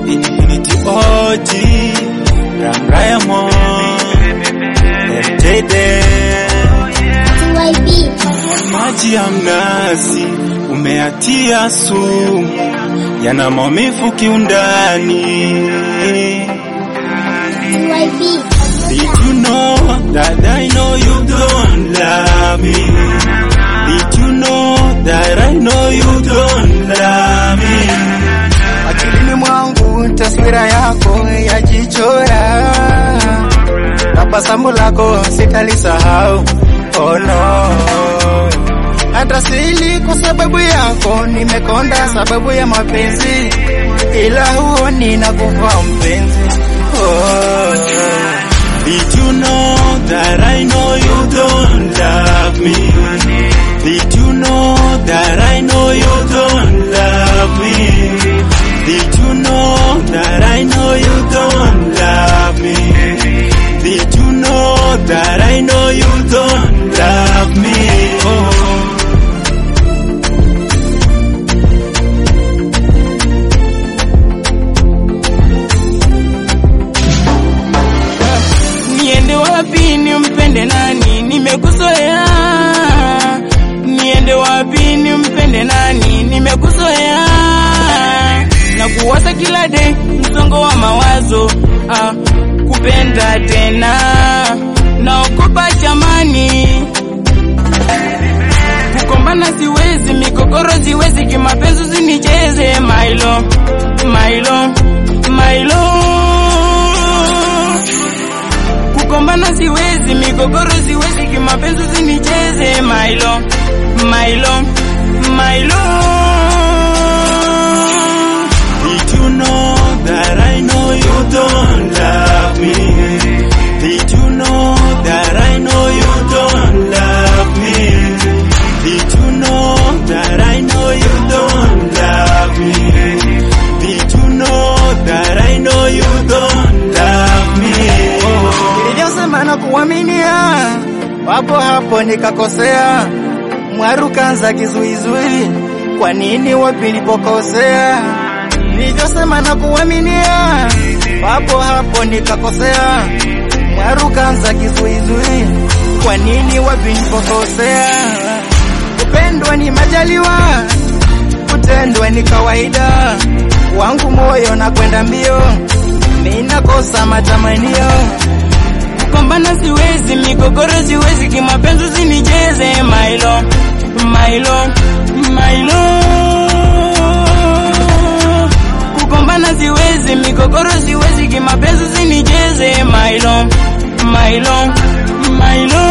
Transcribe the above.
Infinity OG, Ram Diamond, MJD. Maji ya mnazi umeatia sumu, yana maumivu kiundani. Did you know that I know you don't love me? Did you know that I know you don't love me? Akilini mwangu taswira yako yajichora, tabasamu lako sitalisahau. Oh no, hata sili kwa sababu yako, nimekonda sababu ya mapenzi, ila huoni na kufa mpenzi. Oh. Did you know that I know you don't love me? Did you know that I know you don't love me? Did you know that I know you don't love me? Did you know that I know you don't love me? Oh. Niende wapi nimpende nani? Nimekuzoea. Niende wapi nimpende nani? Nimekuzoea. Na kuwaza kila day, msongo wa mawazo. Ah, kupenda tena. Naogopa jamani. Kukombana siwezi, migogoro siwezi, kimapenzi usinicheze mailo, mailo, mailo kukombana siwezi, migogoro siwezi, kimapenzi usinicheze mailo, mailo, mailo. Did you know that I know you don't love me? Did you know that I know you don't love me? Did you know that I know you don't love me? Did you know that I know you don't love me? Oh. Nilivyosema na kuaminia, wapo hapo nikakosea. Mwaru kanza kizuizui, kwa nini wapi nilipokosea? Nilivyosema na kuaminia, wapo hapo nikakosea. Mwaru kanza kizuizui, kwa nini wapi nilipokosea? Kupendwa ni majaliwa, kutendwa ni kawaida. Wangu moyo na kwenda mbio, ninakosa matamanio. Kukombana siwezi, migogoro siwezi, kimapenzi usinicheze mailo, mailo, mailo. Kukombana siwezi, migogoro siwezi, kimapenzi usinicheze mailo, mailo, mailo.